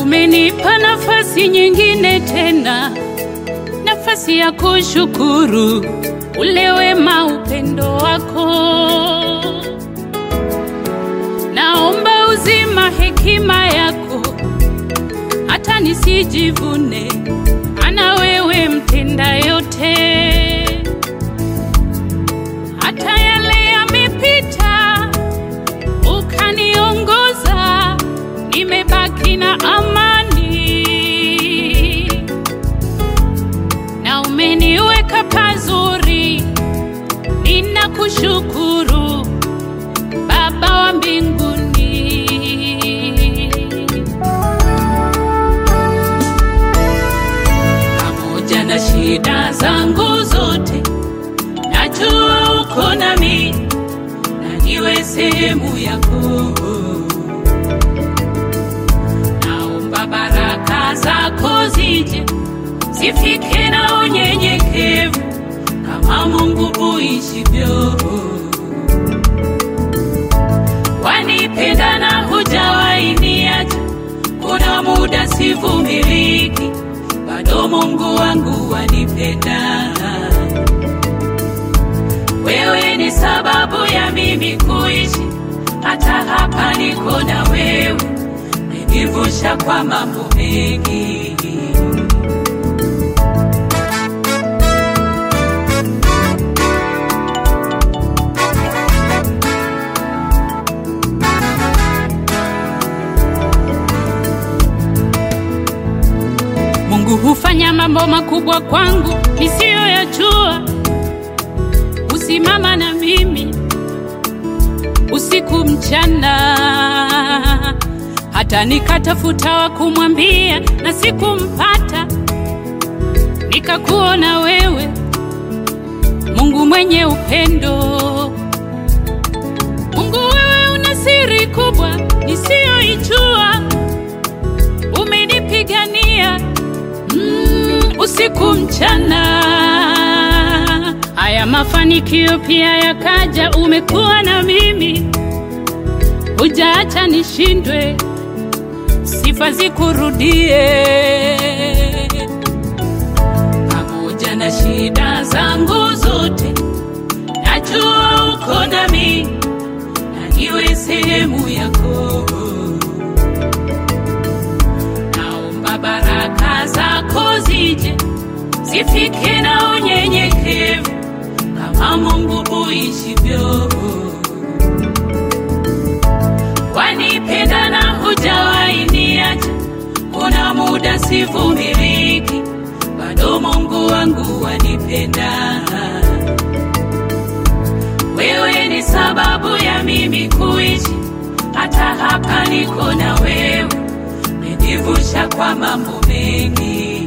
umenipa nafasi nyingine tena, nafasi ya kushukuru ule wema, upendo wako. Naomba uzima, hekima yako, hata nisijivune, ana wewe mtenda yote. Hata yale yamepita, ukaniongoza, nimebaki na amani, na umeniweka pazuri. Ninakushukuru Baba wa mbinguni. pamoja na shida zangu zote, najua uko nami na niwe sehemu yako. Naomba baraka zako zije zifike na unyenyekevu kama Mungu uishivyo. Wanipenda na hujawahi niacha, kuna muda sivumiliki, bado Mungu wangu wanipenda. Wewe ni sababu ya mimi kuishi, hata hapa niko na wewe, menivusha kwa mambo mengi. Mungu hufanya mambo makubwa kwangu nisiyoyajua. Husimama na mimi usiku mchana, hata nikatafuta wa kumwambia na sikumpata. Nikakuona wewe, Mungu mwenye upendo. Mungu, wewe una siri kubwa nisiyoijua, umenipigania mm, usiku mchana. Haya mafanikio pia yakaja, umekuwa na mimi, hujaacha nishindwe, sifa zikurudie. Pamoja na shida zangu zote, najua uko nami na niwe sehemu yako. Naomba baraka zako zije zifike na unyenyekevu kama Mungu uishivyo. Wanipenda na hujawahi niacha, kuna muda sivumiliki, bado Mungu wangu wanipenda. Wewe ni sababu ya mimi kuishi, hata hapa niko na wewe, menivusha kwa mambo mengi.